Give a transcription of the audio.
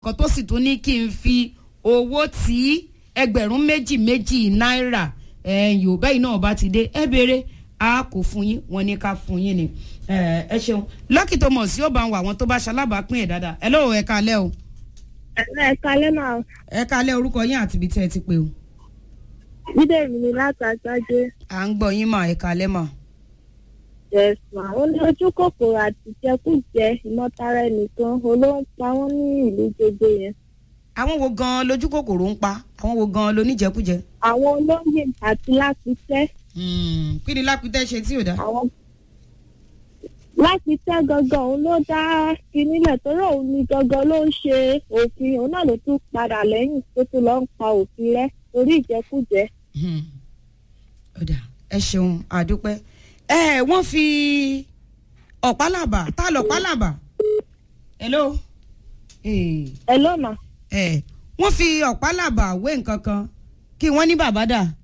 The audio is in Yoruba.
kan tó sì tún ní kí n fi owó tí ẹgbẹ̀rún méjì méjì náírà yorùbá yìí náà bá ti dé ẹ béèrè a kò fún yín wọn ní ká fún yín ni ẹ ṣeun Lucky Thomas yóò bá ń wà àwọn tó bá ṣalábàápín ẹ̀ dáadáa ẹ lóò ẹ kalẹ́ o. ẹ kalẹ́ máa. ẹ kalẹ́ orúkọ yín àti ibi tí ẹ ti pè o. bídèmí ni láti àgbájé. à ń gbọ́ yín mà ẹ kalẹ́ mà. yes ma ó ní ojú kòkòrò àti ìjẹkújẹ ìmọ̀tara ẹnìkan olóhùn pa wọ́n ní ìlú gbogbo yẹn. àwọn wo gan-an lójú kòkòrò ń pa àwọn wo gan-an lóníjẹkújẹ. àwọn olóyè àti lápítẹ́. kí ni lápítẹ́ ṣe tí ò dá. àwọn lápítẹ́ gangan òun ló dá kinnílẹ̀ torí òun ni gangan ló ń ṣe òfin òun náà ló tún padà lẹ́yìn tó tún lọ ń pa òfin rẹ́ torí ìjẹkújẹ. ọ̀dà ẹ ṣeun àdúpẹ́ ẹ wọ́n fi ọ̀pálàbà tá lọ pálàbà hello. ẹ ló mà. ẹ wọ́n fi ọ̀pálàbà wé nǹkan kan kí wọ́n ní bàbá dà